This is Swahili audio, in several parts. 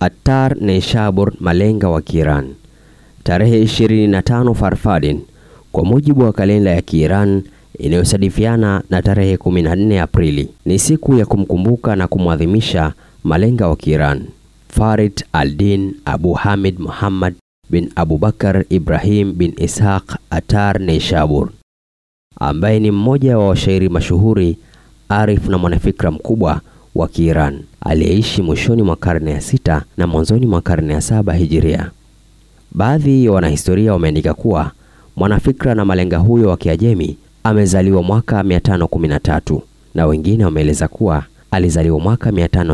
Attar Neishabur, malenga wa Kiiran. Tarehe 25 Farfadin kwa mujibu wa kalenda ya Kiiran inayosadifiana na tarehe 14 Aprili ni siku ya kumkumbuka na kumwadhimisha malenga wa Kiiran Farid al-Din Abu Hamid Muhammad bin Abubakar Ibrahim bin Ishaq Attar Neishabur ambaye ni mmoja wa washairi mashuhuri, arif na mwanafikra mkubwa wa Kiiran aliyeishi mwishoni mwa karne ya sita na mwanzoni mwa karne ya saba Hijiria. Baadhi ya wanahistoria wameandika kuwa mwanafikra na malenga huyo wa Kiajemi amezaliwa mwaka 513 na wengine wameeleza kuwa alizaliwa mwaka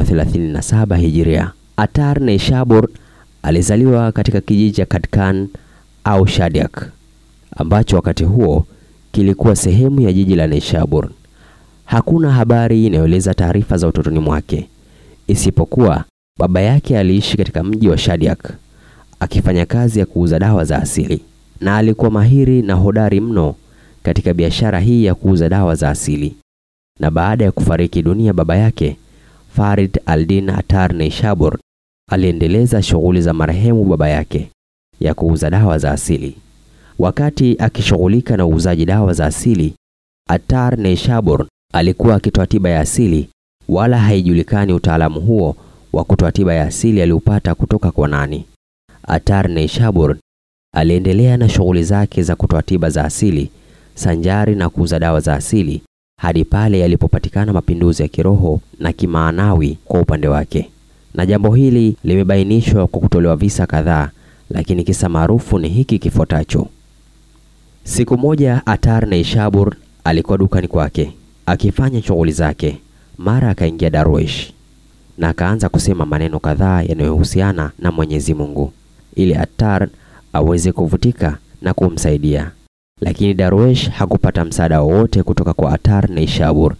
537 Hijiria. Attar Neishabur alizaliwa katika kijiji cha Katkan au Shadiak ambacho wakati huo kilikuwa sehemu ya jiji la Neishabur. Hakuna habari inayoeleza taarifa za utotoni mwake isipokuwa baba yake aliishi katika mji wa Shadiak akifanya kazi ya kuuza dawa za asili, na alikuwa mahiri na hodari mno katika biashara hii ya kuuza dawa za asili. Na baada ya kufariki dunia baba yake, Farid al-Din Attar Neishabur aliendeleza shughuli za marehemu baba yake ya kuuza dawa za asili. Wakati akishughulika na uuzaji dawa za asili, Attar Neishabur alikuwa akitoa tiba ya asili, wala haijulikani utaalamu huo wa kutoa tiba ya asili aliupata kutoka kwa nani. Attar Neishabur aliendelea na shughuli zake za kutoa tiba za asili sanjari na kuuza dawa za asili hadi pale yalipopatikana mapinduzi ya kiroho na kimaanawi kwa upande wake, na jambo hili limebainishwa kwa kutolewa visa kadhaa, lakini kisa maarufu ni hiki kifuatacho. Siku moja Attar Neishabur alikuwa dukani kwake akifanya shughuli zake, mara akaingia Darwesh na akaanza kusema maneno kadhaa yanayohusiana na Mwenyezi Mungu ili Attar aweze kuvutika na kumsaidia, lakini Darwesh hakupata msaada wowote kutoka kwa Attar Neishabur.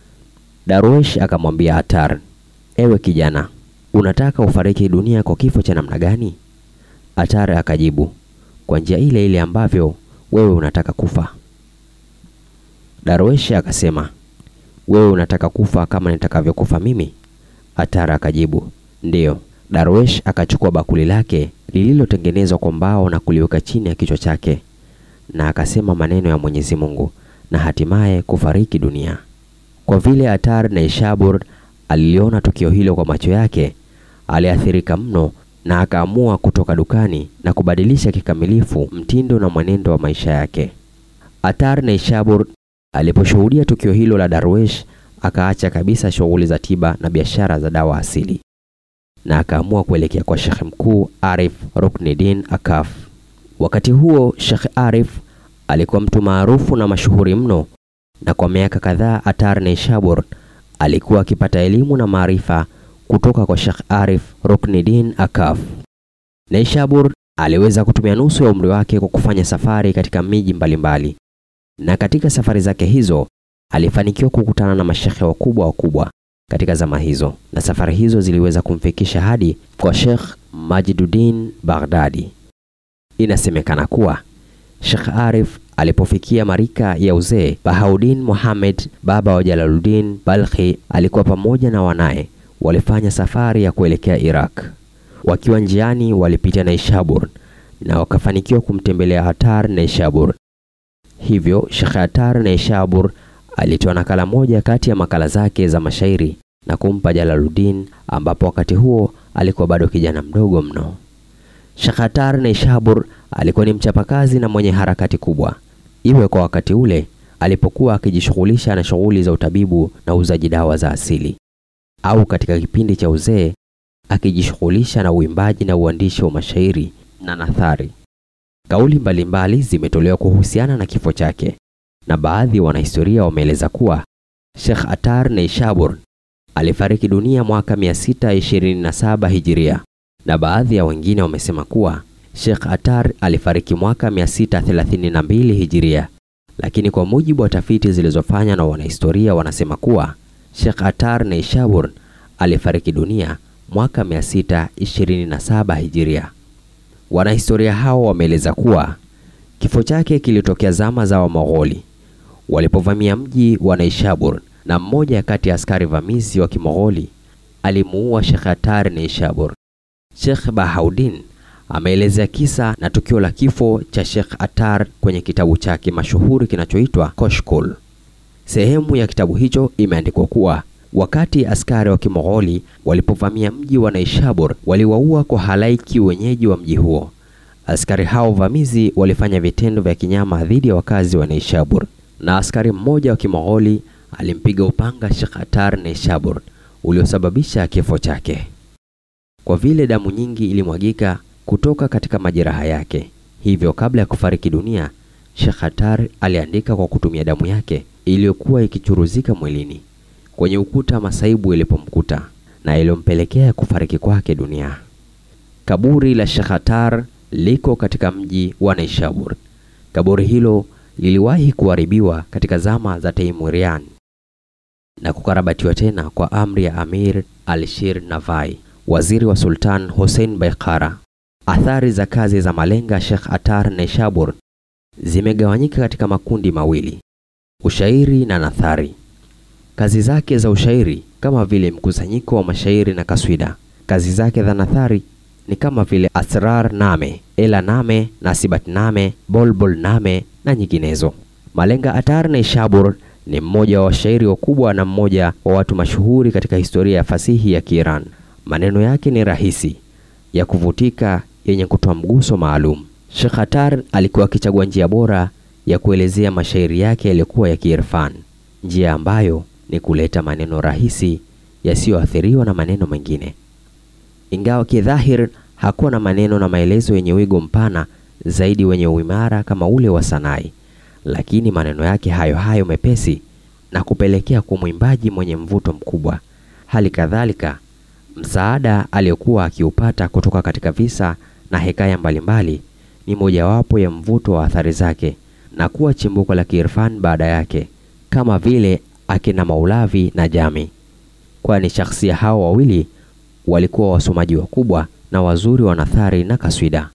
Darwesh akamwambia Attar, ewe kijana, unataka ufariki dunia kwa kifo cha namna gani? Attar akajibu, kwa njia ile ile ambavyo wewe unataka kufa. Darwesh akasema, wewe unataka kufa kama nitakavyokufa mimi? Attar akajibu, ndiyo. Darwesh akachukua bakuli lake lililotengenezwa kwa mbao na kuliweka chini ya kichwa chake na akasema maneno ya Mwenyezi Mungu na hatimaye kufariki dunia. Kwa vile Attar Neishabur aliliona tukio hilo kwa macho yake, aliathirika mno na akaamua kutoka dukani na kubadilisha kikamilifu mtindo na mwenendo wa maisha yake. Attar Neishabur aliposhuhudia tukio hilo la Darwesh, akaacha kabisa shughuli za tiba na biashara za dawa asili na akaamua kuelekea kwa Sheikh mkuu Arif Ruknuddin Akaf. Wakati huo Sheikh Arif alikuwa mtu maarufu na mashuhuri mno, na kwa miaka kadhaa Attar Neishabur alikuwa akipata elimu na maarifa kutoka kwa Sheikh Arif Ruknuddin Akaf. Neishabur aliweza kutumia nusu ya umri wake kwa kufanya safari katika miji mbalimbali, na katika safari zake hizo alifanikiwa kukutana na mashekhe wakubwa wakubwa katika zama hizo, na safari hizo ziliweza kumfikisha hadi kwa Sheikh Majiduddin Baghdadi. Inasemekana kuwa Sheikh Arif alipofikia marika ya uzee, Bahauddin Muhammad baba wa Jalaluddin Balkhi alikuwa pamoja na wanaye walifanya safari ya kuelekea Iraq. Wakiwa njiani walipitia Neishabur na wakafanikiwa kumtembelea Attar Neishabur. Hivyo Sheikh Attar Neishabur alitoa nakala moja kati ya makala zake za mashairi na kumpa Jalaluddin, ambapo wakati huo alikuwa bado kijana mdogo mno. Sheikh Attar Neishabur alikuwa ni mchapakazi na mwenye harakati kubwa, iwe kwa wakati ule alipokuwa akijishughulisha na shughuli za utabibu na uuzaji dawa za asili, au katika kipindi cha uzee akijishughulisha na uimbaji na uandishi wa mashairi na nathari. Kauli mbalimbali zimetolewa kuhusiana na kifo chake na baadhi ya wanahistoria wameeleza kuwa Sheikh Attar Neishabur alifariki dunia mwaka 627 Hijiria, na baadhi ya wengine wamesema kuwa Sheikh Attar alifariki mwaka 632 Hijiria, lakini kwa mujibu wa tafiti zilizofanywa na wanahistoria wanasema kuwa Sheikh Attar Neishabur alifariki dunia mwaka 627 Hijiria. Wanahistoria hao wameeleza kuwa kifo chake kilitokea zama za Wamogholi walipovamia mji wa Neishabur, na mmoja kati ya askari vamizi wa Kimogholi alimuua Sheikh Attar Neishabur Sheikh Bahauddin ameelezea kisa na tukio la kifo cha Sheikh Attar kwenye kitabu chake mashuhuri kinachoitwa Koshkol. Sehemu ya kitabu hicho imeandikwa kuwa wakati askari wa Kimogholi walipovamia mji wa Naishabur, waliwaua kwa halaiki wenyeji wa mji huo. Askari hao vamizi walifanya vitendo vya kinyama dhidi ya wakazi wa Naishabur, na askari mmoja wa Kimogholi alimpiga upanga Sheikh Attar Naishabur uliosababisha kifo chake. Kwa vile damu nyingi ilimwagika kutoka katika majeraha yake, hivyo kabla ya kufariki dunia, Sheikh Attar aliandika kwa kutumia damu yake iliyokuwa ikichuruzika mwilini kwenye ukuta masaibu ilipomkuta na iliyompelekea kufariki kwake dunia. Kaburi la Sheikh Attar liko katika mji wa Naishabur. Kaburi hilo liliwahi kuharibiwa katika zama za Taimurian na kukarabatiwa tena kwa amri ya Amir Alshir Navai, waziri wa Sultan Hussein Baikara. Athari za kazi za malenga Sheikh Attar Naishabur zimegawanyika katika makundi mawili: ushairi na nathari. Kazi zake za ushairi kama vile mkusanyiko wa mashairi na kaswida. Kazi zake za nathari ni kama vile Asrar Name, Ela Name, Nasibat Name, Bolbol Name na nyinginezo. Malenga Attar Naishabur ni mmoja wa washairi wakubwa na mmoja wa watu mashuhuri katika historia ya fasihi ya Kiiran. Maneno yake ni rahisi, ya kuvutika, yenye kutoa mguso maalum. Sheikh Attar alikuwa akichagua njia bora ya kuelezea mashairi yake yaliyokuwa ya kiirfan, njia ambayo ni kuleta maneno rahisi yasiyoathiriwa na maneno mengine. Ingawa kidhahir hakuwa na maneno na maelezo yenye wigo mpana zaidi wenye uimara kama ule wa Sanai, lakini maneno yake hayo hayo mepesi na kupelekea kwa mwimbaji mwenye mvuto mkubwa. Hali kadhalika, msaada aliyokuwa akiupata kutoka katika visa na hekaya mbalimbali ni mojawapo ya mvuto wa athari zake na kuwa chimbuko la kiirfan baada yake, kama vile akina Maulavi na Jami, kwani shakhsia hao wawili walikuwa wasomaji wakubwa na wazuri wa nathari na kaswida.